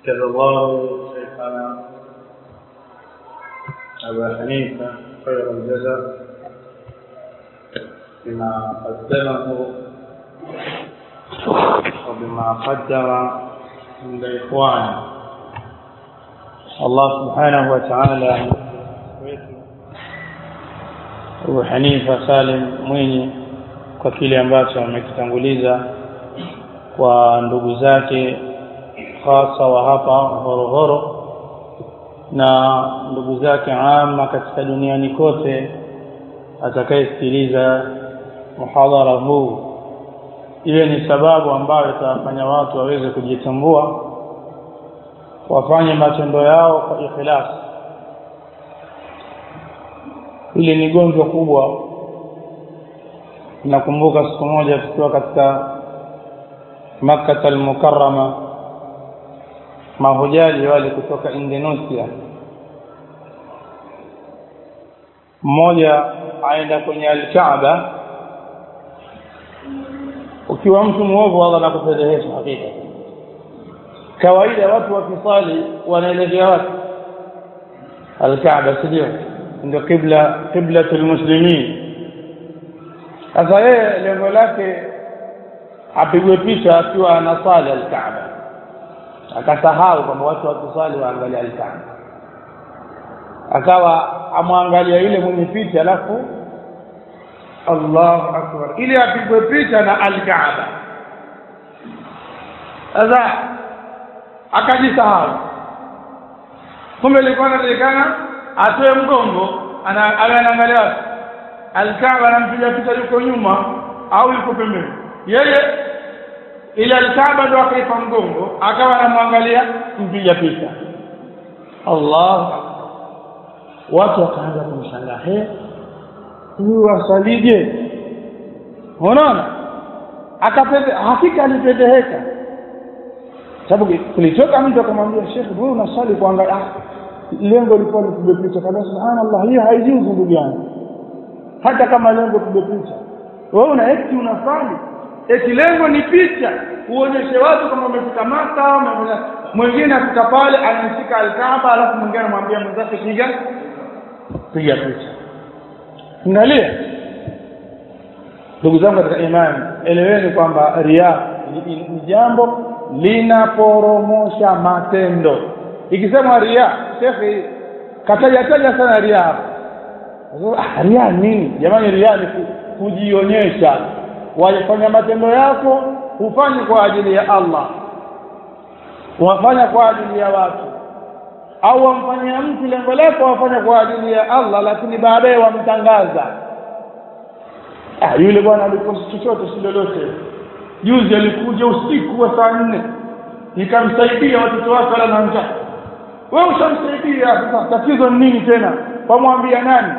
جزا الله شيخنا أبا حنيفة خير الجزاء بما قدمه وبما قدم عند إخوانه الله سبحانه وتعالى Abu Hanifa Salim Mwinyi kwa kile ambacho amekitanguliza kwa ndugu zake hasa wa hapa Horohoro na ndugu zake ama katika duniani kote atakayesikiliza muhadhara huu iwe ni sababu ambayo itawafanya watu waweze kujitambua wafanye matendo yao kwa ikhlasi hili ni gonjwa kubwa nakumbuka siku moja tukiwa katika makkah al-mukarrama mahujaji wale kutoka Indonesia mmoja aenda kwenye al-Kaaba ukiwa mtu muovu Allah anakufedhehesha hakika kawaida watu wakisali wanaelekea wapi al-Kaaba sio ndio kibla qiblatul muslimin sasa yeye lengo lake apigwe picha akiwa anasali al-Kaaba akasahau kwamba watu wakisali waangalia al-Kaaba akawa amwangalia yule mwenye picha alafu Allahu akbar ili apigwe picha na al-Kaaba sasa akajisahau kumbe ilikuwa inatakikana atoe mgongo ana anaangalia wapi alkaaba anampiga picha yuko nyuma au yuko pembeni yeye ile alkaaba ndo akaipa mgongo akawa anamwangalia mpiga picha Allah watu wakaanza kumshangaa he huyu asalije unaona akapende hakika alipendeheka sababu kulitoka mtu akamwambia Sheikh wewe unasali kuangalia lengo lilikuwa ni kupiga picha kabisa subhanallah hiyo haijuzu ndugu yangu hata kama lengo kupiga picha wewe una eti unafanya eti lengo ni picha uonyeshe watu kama umefika Maka mwingine afika pale anashika alkaaba alafu mwingine anamwambia mwenzake piga piga picha angalia ndugu zangu katika imani eleweni kwamba ria ni jambo linaporomosha matendo ikisema ria shekhi kataja taja sana ria hapa ah, ria nini jamani ria ni kujionyesha wafanya matendo yako hufanye kwa ajili ya Allah wafanya kwa ajili ya watu au wamfanyia mtu lengo lako wafanya kwa ajili ya Allah lakini baadaye wamtangaza ah, yule bwana aliposti chochote si lolote juzi alikuja usiku wa saa nne nikamsaidia watoto wake wala na njaa wewe ushamsaidia sasa tatizo ni nini tena wamwambia nani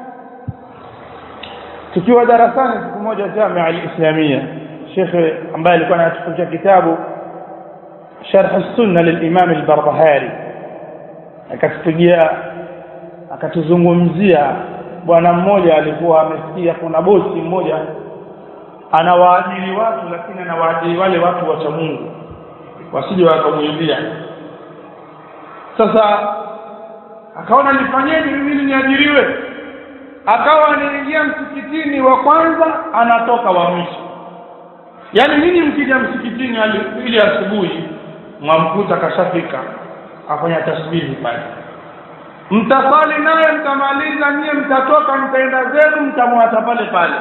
tukiwa darasani siku moja jamia al-islamia shekhe ambaye alikuwa anatufundisha kitabu sharh as-sunna lil-imam al-barbahari akatupigia akatuzungumzia bwana mmoja alikuwa amesikia kuna bosi mmoja anawaajiri watu lakini anawaajiri wale watu wacha Mungu wasije wakamuibia sasa akaona nifanyeje mimi niajiriwe akawa anaingia msikitini wa kwanza anatoka wa mwisho yaani nini mkija msikitini ili asubuhi mwamkuta kashafika afanya tasbihi pale mtasali naye mtamaliza nyie mtatoka mtaenda zenu mtamwacha pale pale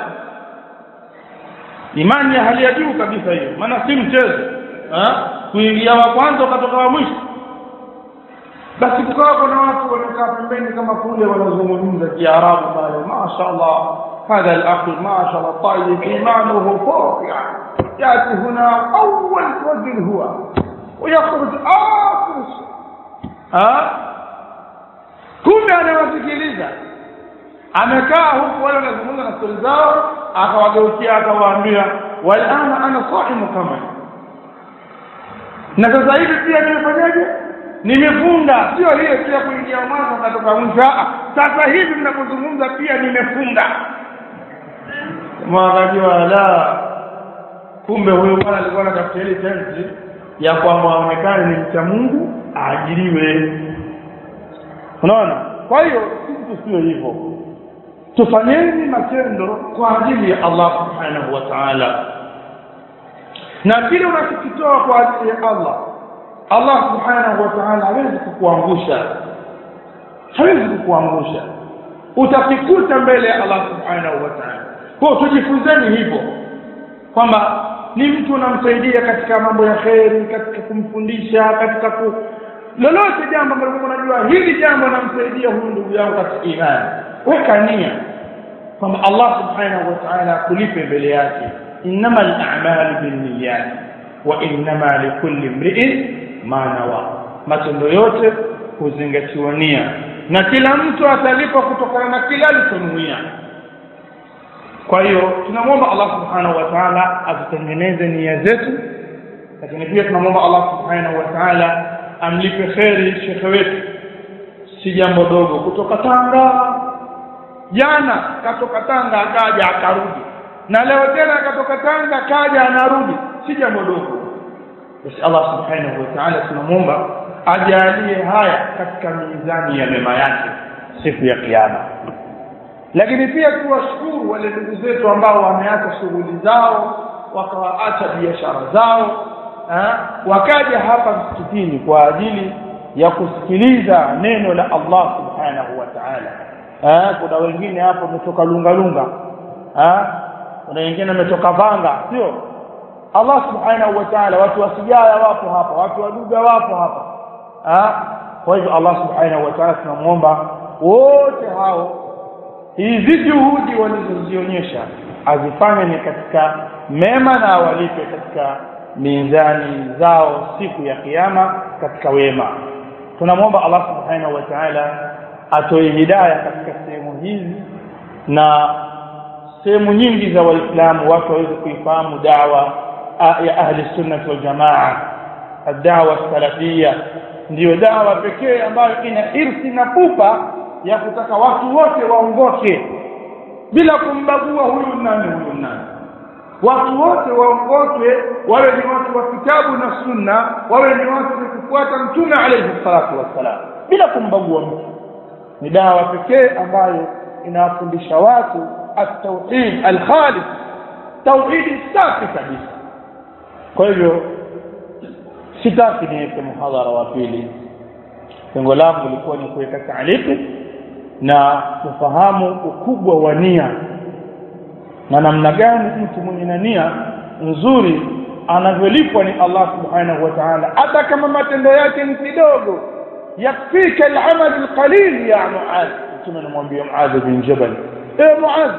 imani ya hali ya juu kabisa hiyo maana si mchezo kuingia wa kwanza ukatoka wa mwisho basi kukawa kuna watu wamekaa pembeni kama kule wanazungumza kiarabu pale mashaallah هذا الأخ ما شاء الله طيب إيمانه فوق يعني يأتي هنا أول رجل هو ويخرج آخر ها kumbe anawasikiliza amekaa huku wale wanazungumza na stori zao akawageukia akawaambia walana ana saimu kama na sasa hivi pia nimefanyaje nimefunga sio hiyo pia kuingia mwanzo natoka mwisho sasa hivi ninapozungumza pia nimefunga mwakajua la kumbe huyo bwana alikuwa anatafuta ile tenzi ya kwamba aonekane ni mcha Mungu aajiriwe unaona kwa hiyo sisi tusiwe hivyo tufanyeni matendo kwa ajili ya Allah subhanahu wa ta'ala na kile unachokitoa kwa ajili ya Allah Allah subhanahu wa ta'ala hawezi kukuangusha hawezi kukuangusha utakikuta mbele ya Allah subhanahu wa ta'ala kwa tujifunzeni hivyo kwamba ni mtu unamsaidia katika mambo ya kheri katika kumfundisha katika ku lolote jambo ambalo unajua hili jambo namsaidia huyu ndugu yangu katika imani weka nia kwamba Allah subhanahu wa ta'ala kulipe mbele yake innama al-a'malu binniyat wa innama likulli imri'in ma nawa matendo yote huzingatiwa nia na kila mtu atalipwa kutokana na kila alichonuia kwa hiyo tunamwomba Allah subhanahu wa ta'ala atutengeneze nia zetu lakini pia tunamwomba Allah subhanahu wa ta'ala amlipe kheri shekhe wetu si jambo dogo kutoka Tanga jana katoka Tanga akaja akarudi na leo tena akatoka Tanga akaja anarudi si jambo dogo basi Allah subhanahu wa ta'ala tunamwomba ajalie haya katika mizani ya mema yake siku ya kiyama lakini pia tuwashukuru wale ndugu zetu ambao wameacha shughuli zao wakawaacha biashara zao ha? wakaja hapa msikitini kwa ajili ya kusikiliza neno la Allah subhanahu wa ta'ala kuna wengine hapo wametoka lunga lunga kuna wengine wametoka vanga sio Allah subhanahu wa ta'ala watu wasijaya wapo hapa watu waduga wapo hapa kwa hivyo Allah subhanahu wa ta'ala tunamuomba wote hao hizi juhudi walizozionyesha azifanye ni katika mema na awalipe katika mizani zao siku ya kiyama katika wema tunamwomba Allah subhanahu wa ta'ala atoe hidayah katika sehemu hizi na sehemu nyingi za waislamu watu waweze kuifahamu dawa ya ahli sunnah wal jamaa ad-da'wa salafia ndiyo dawa pekee ambayo ina irsi na pupa ya kutaka watu wote waongoke bila kumbagua huyu nani huyu nani watu wote waongoke wawe ni watu wa kitabu na sunna wawe ni watu wa kufuata mtume alayhi salatu wassalam bila kumbagua mtu ni dawa pekee ambayo inawafundisha watu at-tauhid al-khalis tauhidi safi kabisa kwa hivyo sitaki niweke muhadhara wa pili lengo langu lilikuwa ni kuweka taaliki na kufahamu ukubwa wa nia na namna gani mtu mwenye na nia nzuri anavyolipwa ni Allah subhanahu wa ta'ala hata kama matendo yake ni kidogo yakfika al-amal al-qalil ya Muadh mtume anamwambia Muadh bin Jabal eh Muadh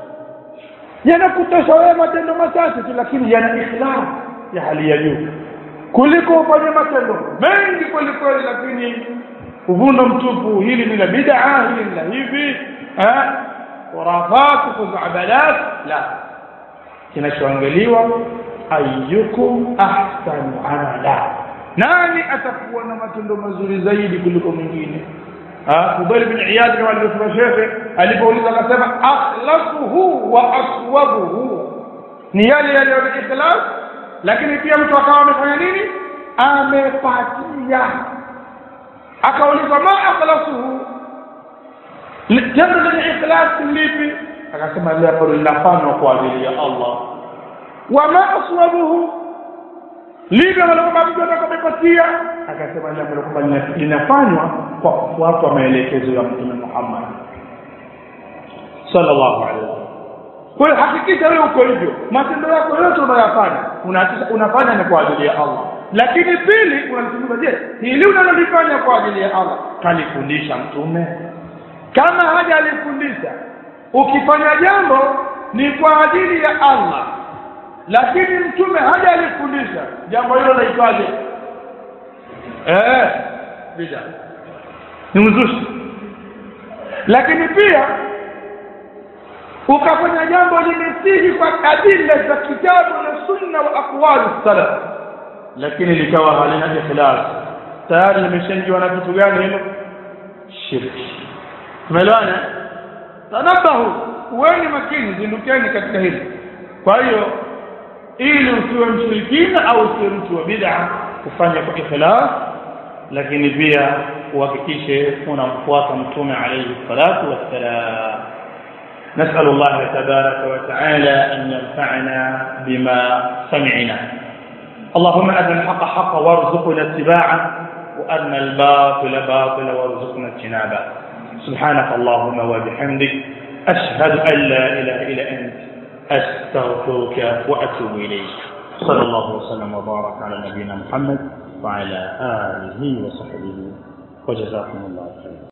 yanakutosha wewe matendo machache tu lakini yana ikhlas ya hali ya juu kuliko ufanye matendo mengi kweli kweli lakini uvundo mtupu hili ni la bid'a hili ni la hivi eh khurafat kuzabalat la kinachoangaliwa ayyukum ahsanu amala nani atakuwa na matendo mazuri zaidi kuliko mwingine Fudail bin Iyad kama alivyosema shekhe alipouliza akasema akhlasuhu wa aswabuhu ni yale yale ya ikhlas lakini pia mtu akawa amefanya nini amepatia akaulizwa ma akhlasuhu tendo lenye ikhlas lipi akasema lile ambalo linafanywa kwa ajili ya Allah wa ma aswabuhu lipi ambalo kwamba mtu atakapopatia akasema lile ambalo kwamba linafanywa kwa kufuata maelekezo ya Mtume Muhammad sallallahu alaihi wasallam kwa hiyo hakikisha wewe uko hivyo matendo yako yote unayofanya unafanya ni kwa ajili ya Allah lakini pili unalichunguza je hili unalolifanya kwa ajili ya Allah kalifundisha mtume kama haja alifundisha ukifanya jambo ni kwa ajili ya Allah lakini mtume haja alifundisha jambo hilo laitwaje eh bida ni uzushi lakini pia ukafanya jambo limesihi kwa adila za kitabu na sunna wa aqwali salaf lakini likawa halina ikhlas tayari limeshaingiwa na kitu gani hilo shirki tumeelewana tanabahu uweni makini zindukeni katika hili kwa hiyo ili usiwe mshirikina au usiwe mtu wa bid'a kufanya kwa ikhlas lakini pia uhakikishe unamfuata mtume alayhi salatu wassalam نسأل الله تبارك وتعالى أن ينفعنا بما سمعنا اللهم أرنا الحق حقا وارزقنا اتباعه وأرنا الباطل باطلا وارزقنا اجتنابه سبحانك اللهم وبحمدك أشهد أن لا إله إلا أنت أستغفرك وأتوب إليك صلى الله وسلم وبارك على نبينا محمد وعلى آله وصحبه وجزاكم الله خيرا